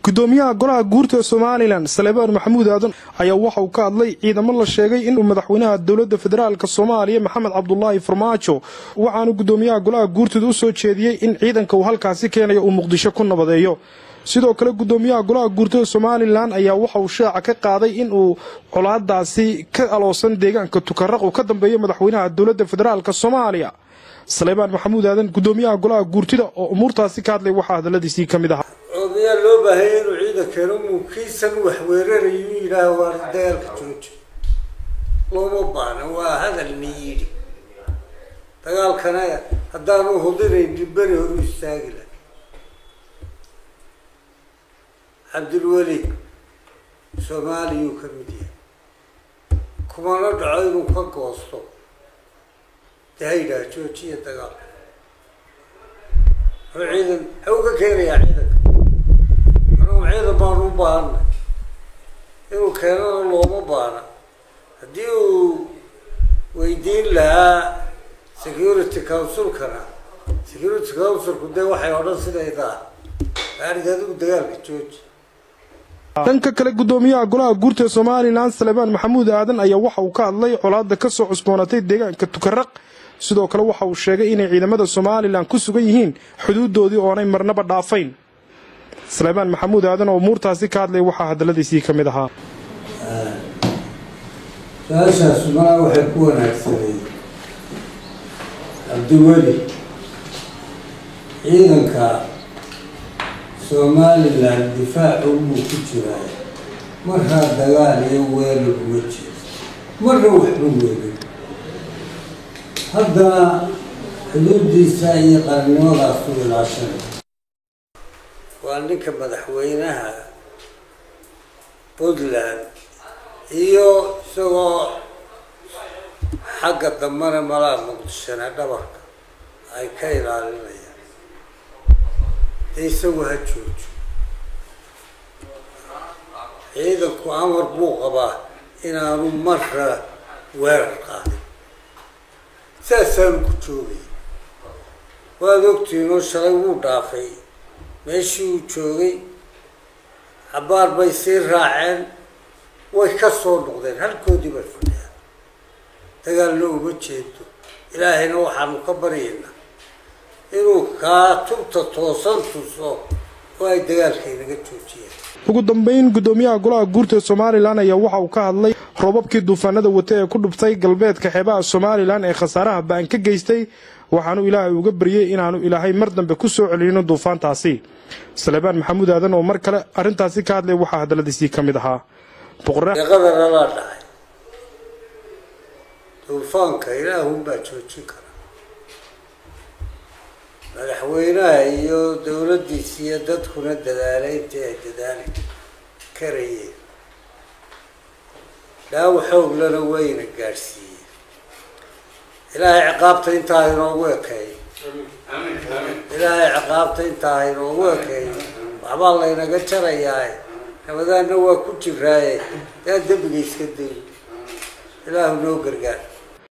gudoomiyaha golaha guurta somalilan salebaan maxamuud aadan ayaa waxa uu ka hadlay ciidamo la sheegay inuu madaxweynaha dowladda federaalk soomaaliya maxamed cabdulaahi farmaajo waxaanu gudoomiyaha golaha guurtooda u soo jeediyey in ciidanka uu halkaasi keenayo uu muqdisho ku nabadeeyo sidoo kale gudoomiyaha golaha guurtada somalilan ayaa waxa uu shaaca ka qaaday in uu colaadaasi ka aloosan deegaanka tukaraq uu ka dambeeyo madaxweynaha dowladda federaalk soomaaliya salebaan maxamuud aadan gudoomiyaha golaha guurtida oo umuurtaasi ka hadlay waxaa hadaladiisii ka mid ahaa miyaa loo baahaya inuu ciidankeeno muukiisan wax weerarayu yidhaah waa dagaalka jooji looma baana waa hadal ni yidhi dagaalkana haddaanu hudinayn beri horu istaagi laha cabdilweli soomaaliyuu ka mid yahay kumana dhaco inuu ka goosto de ha yidhaah joojiya dagaalka muxuu ciidan muxuu ka keenayaa ciidanka anugu ciidan baanu u baahanay inuu keenana looma baana haddii uu weydiin lahaa security councilkana security councilku dee waxay odhan sidaydaa maarid adigu dagaalka jooji dhanka kale gudoomiyaha golaha guurta somalilan salebaan maxamuud aadan ayaa waxa uu ka hadlay colaada ka soo cusboonatay deegaanka tukaraq sidoo kale waxa uu sheegay inay ciidamada somalilan ku sugan yihiin xuduudoodii oonay marnaba dhaafayn salebaan maxamuud aadan oo umuurtaasi ka hadlay waxaa hadaladiisii ka mid ahaa su-aashaas malaa waxay ku wanaagsanay cabdiweli ciidanka somalilan difaacu buu ku jiraa markaa dagaal iyo weerar uga jeeda marna waxba weerin haddana xuduudiisa iyo qarannimadaas u ilaashanay waa ninka madaxweynaha puntland iyo isagoo xagga dambena malaa muqdishona dhabarka ay ka ilaalinayaan dee isagu ha joojo ciidanku amar buu qabaa inaanu marra weerar qaadin saasaanu ku joogay waad ogtiinoo shalay wuu dhaafay meeshii uu joogay cabaar bay sii raaceen way ka soo noqdeen halkoodii bay fadhiyaan dagaalna uma jeedo ilaahayna waxaanu ka baryaynaa inuu kaa tubta toosan tuso oo ay dagaalka inaga joojiyeen ugu dambeyn gudoomiyaha golaha guurta somalilan ayaa waxa uu ka hadlay roobabkii duufaanada wata ee ku dhubtay galbeedka xeebaha somalilan ee khasaaraha ba-an ka geystay waxaanu ilaahay uga baryey inaanu ilaahay mar dambe ku soo celino duufaantaasi salebaan maxamuud aadan oo mar kale arrintaasi ka hadlay waxaa hadaladiisii ka mid ahaa deeqadana laa dhacay duufaanka ilaahunbaa joojin kara madaxweynaha iyo dowladdiisa iyo dadkuna dadaalay intii ay dadaali karayeen dhaawo xooglana wayna gaadhsiiyeen ilaahay ciqaabta intaa inoogu ekeey ilaahay ciqaabta intaa inoogu ekeey waxbaa laynaga jarayaa ramadaanna waa ku jiraaye yaa dembiga iska day ilaahu noo gargaar